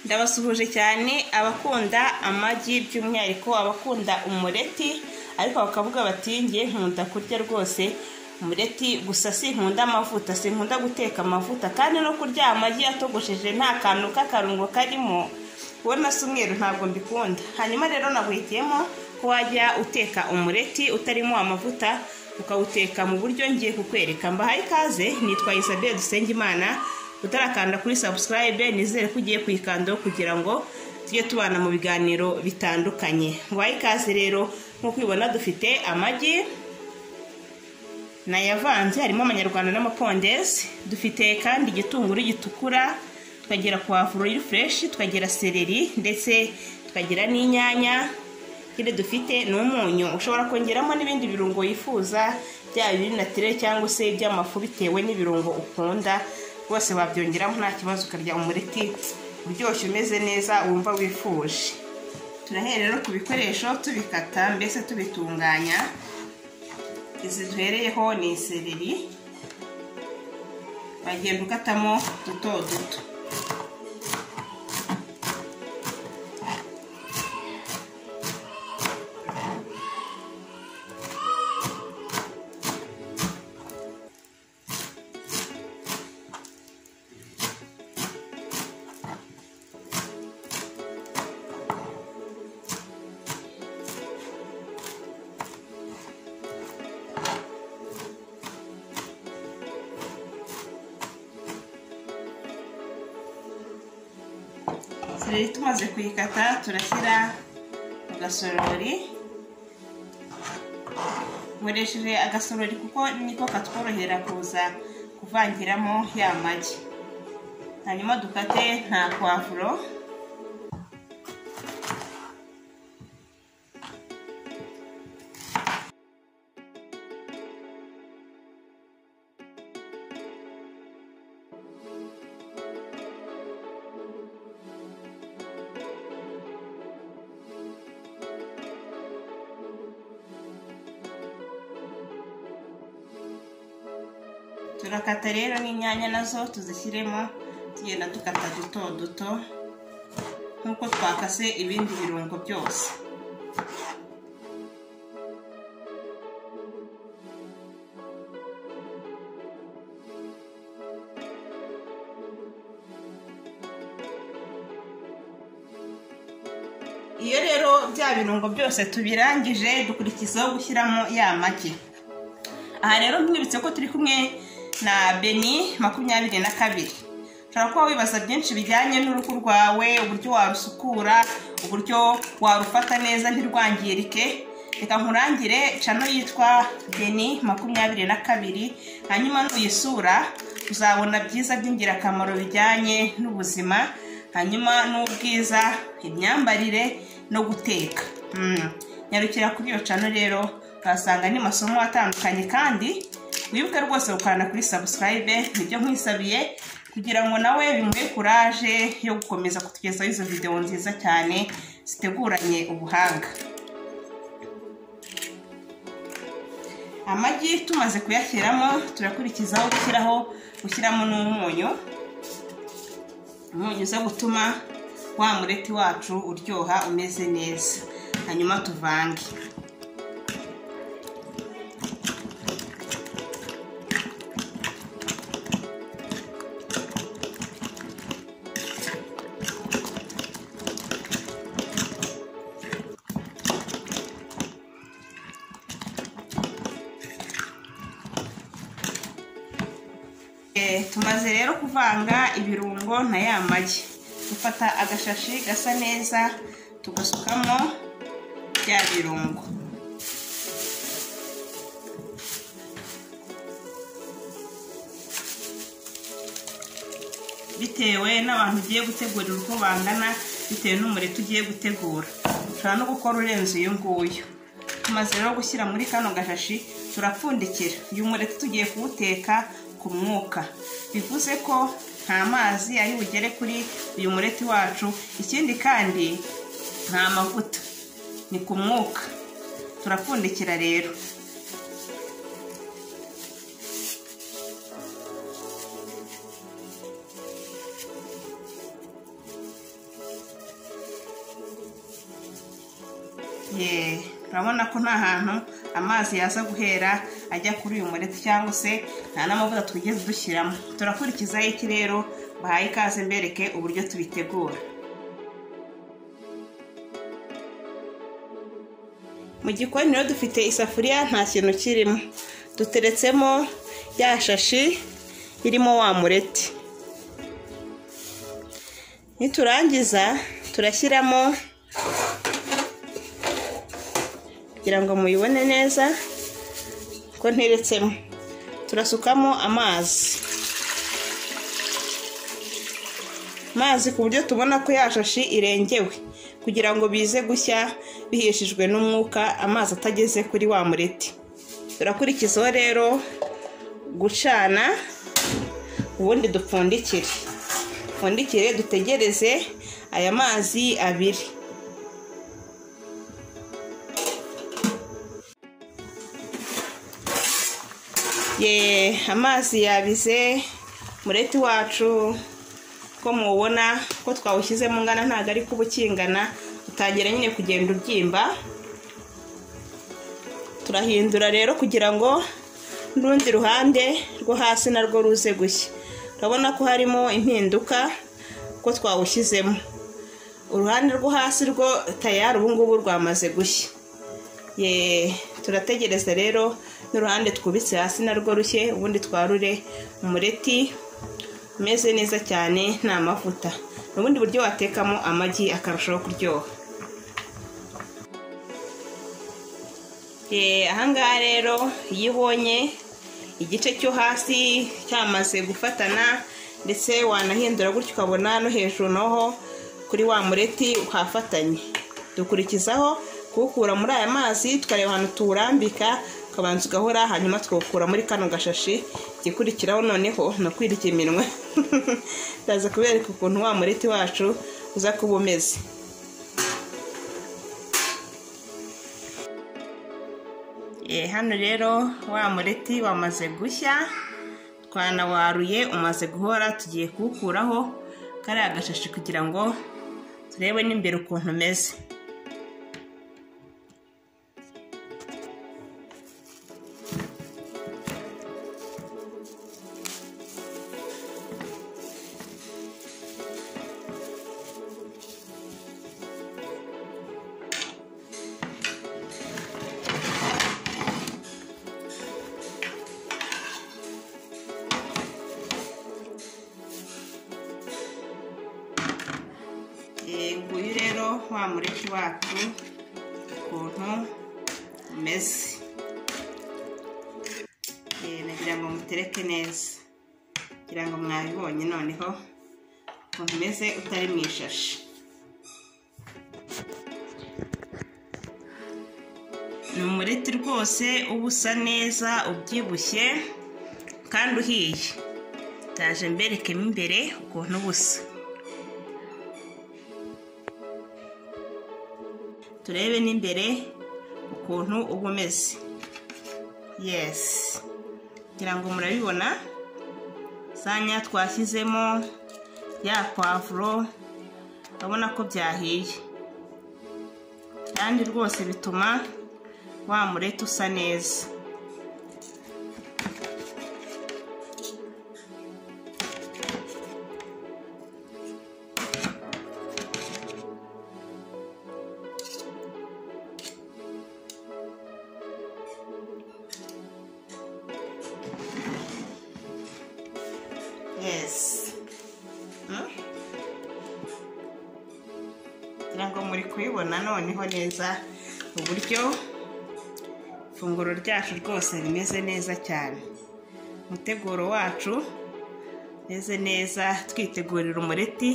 ndabasuhuje cyane abakunda amagi by'umwihariko abakunda umureti ariko bakavuga bati ngiye nkunda kurya rwose umureti gusa sinkunda amavuta sinkunda guteka amavuta kandi no kurya amagi yatogosheje nta kantu k'akarungo karimo kubona si umweru ntabwo mbikunda hanyuma rero nahitiyemo ko wajya uteka umureti utarimo amavuta ukawuteka mu buryo ngiye kukwereka mbahaye ikaze nitwa isabelle dusengimana utarakanda kuri sabusikarayibe nizere ko ugiye kuyikandaho kugira ngo tujye tubana mu biganiro bitandukanye mbahaye ikaze rero nk'uko ubibona dufite amagi nayavanze harimo amanyarwanda n'amapondezi dufite kandi igitunguru gitukura tukagira puwavuro y'ufureshi tukagira seleri ndetse tukagira n'inyanya ikindi dufite ni umunyu ushobora kongeramo n'ibindi birungo wifuza byaba ibiri natirere cyangwa se iby'amafu bitewe n'ibirungo ukunda rwose wabyongeramo nta kibazo ukarya umureti uryoshye umeze neza wumva wifuje turahera rero ku bikoresho tubikata mbese tubitunganya izi duhereyeho ni isereri wagenda ukatamo duto duto sereri tumaze kuyikata turashyira mu gasorori nkoresheje agasorori kuko niko katworohera kuza kuvangiramo ya magi hanyuma dukate nta pavuro turakata rero n'inyanya nazo tuzishyiremo tugenda dukata duto duto nk'uko twakase ibindi birungo byose iyo rero bya birungo byose tubirangije dukurikizaho gushyiramo ya magi aha rero mwibutse ko turi kumwe na beni makumyabiri na kabiri ushobora kuba wibaza byinshi bijyanye n'uruhu rwawe uburyo warusukura uburyo warufata neza ntirwangirike reka nkurangire cano yitwa beni makumyabiri na kabiri hanyuma nuyisura uzabona byiza by'ingirakamaro bijyanye n'ubuzima hanyuma n'ubwiza imyambarire no guteka nyarukira kuri iyo cano rero uhasanga n'amasomo atandukanye kandi wibuke rwose gukanda kuri sabusikarayibe nibyo nkwisabiye kugira ngo nawe bimuhe kuraje yo gukomeza kutugezaho izo videwo nziza cyane ziteguranye ubuhanga amagi tumaze kuyashyiramo turakurikizaho gushyiraho gushyiramo n'umunyu umunyu uza gutuma wa mureti wacu uryoha umeze neza hanyuma tuvange tumaze rero kuvanga ibirungo na ya magi dufata agashashi gasa neza tugasukamo bya birungo bitewe n'abantu ugiye gutegurira uko bangana bitewe n'umureti ugiye gutegura ushobora no gukora urenze uyu nguyu tumaze rero gushyira muri kano gashashi turapfundikira uyu mureti tugiye kuwuteka ku mwuka bivuze ko nta mazi ari bugere kuri uyu mureti wacu ikindi kandi nta mavuta ni ku mwuka turapfundikira rero yeee urabona ko nta hantu amazi yaza guhera ajya kuri uyu mureti cyangwa se nta n'amavuta twigeze dushyiramo turakurikizaho iki rero bahaye ikaze mbereke uburyo tubitegura mu gikoni rero dufite isafuriya nta kintu kirimo duteretsemo ya shashi irimo wa mureti niturangiza turashyiramo kugira ngo muyibone neza ko nteretsemo turasukamo amazi amazi ku buryo tubona ko yashashi irengewe kugira ngo bize gushya bihishijwe n'umwuka amazi atageze kuri wa mureti turakurikizaho rero gucana ubundi dupfundikire dupfundikire dutegereze aya mazi abiri ye amazi yabize mureti wacu ko mubona ko twawushyizemo ungana ntabwo ari kuba ukingana utangira nyine kugenda ubyimba turahindura rero kugira ngo n'urundi ruhande rwo hasi narwo ruze gushya turabona ko harimo impinduka ko twawushyizemo uruhande rwo hasi rwo tayari ubu ngubu rwamaze gushya ye turategereza rero n'uruhande twubitse hasi narwo rushye ubundi twarure umureti umeze neza cyane nta mavuta ni ubundi buryo watekamo amagi akarushaho kuryoha ahangaha rero iyo ubonye igice cyo hasi cyamaze gufatana ndetse wanahindura gutyo ukabona no hejuru naho kuri wa mureti hafatanye dukurikizaho kuwukura muri aya mazi tukareba ahantu tuwurambika ukabanza ugahora hanyuma tukawukura muri kano gashashi igikurikiraho noneho ni ukwirya iminwa ndaza kubereka ukuntu wa mureti wacu uza kuba umeze hano rero wa mureti wamaze gushya twanawaruye umaze guhora tugiye kuwukuraho kariya gashashi kugira ngo turebe n'imbere ukuntu umeze nguyu rero wa mureti wacu ukuntu umeze nagira ngo mutereke neza kugira ngo mwabibonye noneho ukuntu umeze utari mu ishashi ni umureti rwose uba usa neza ubyibushye kandi uhiye ndaje mberekemo imbere ukuntu uba usa turebe n'imbere ukuntu uba umeze yesi kugira ngo murabibona sanya twashyizemo ya pavuro urabona ko byahiye kandi rwose bituma wa mureti usa neza yes kugira ngo muri kubibona noneho neza uburyo ifunguro ryacu rwose rimeze neza cyane umuteguro wacu umeze neza twitegurira umureti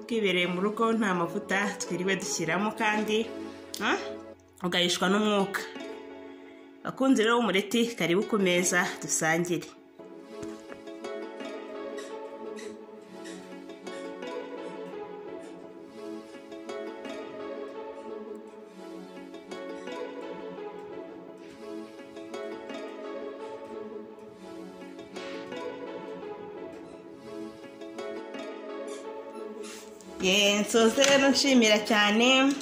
twibereye mu rugo nta mavuta twiriwe dushyiramo kandi ugahishwa n'umwuka abakunzi rero b'umureti karibu ku meza dusangire nsoze rero nshimira cyane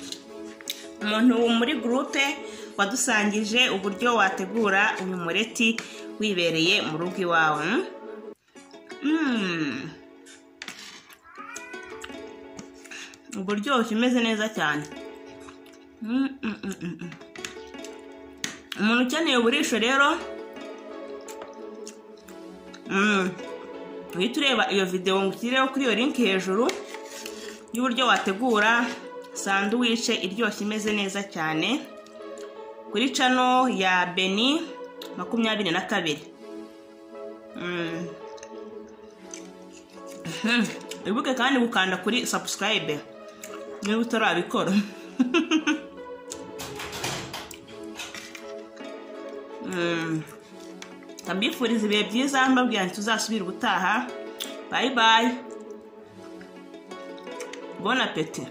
umuntu muri gurupe wadusangije uburyo wategura uyu mureti wibereye mu rugo iwawe Mm. uburyoshye umeze neza cyane Mm, mm, mm, mm, mm. umuntu ukeneye uburisho rero Mm. uhita ureba iyo videwo ngushyireho kuri iyo linki hejuru y'uburyo wategura sanduwice iryoshye imeze neza cyane kuri cano ya beni makumyabiri na kabiri Mm. Mhm. wibuke kandi gukanda kuri sabusikarayibe niba utarabikora Mm. ndabifuriza ibihe byiza mbabwira nti tuzasubira ubutaha bayi bayi bona peti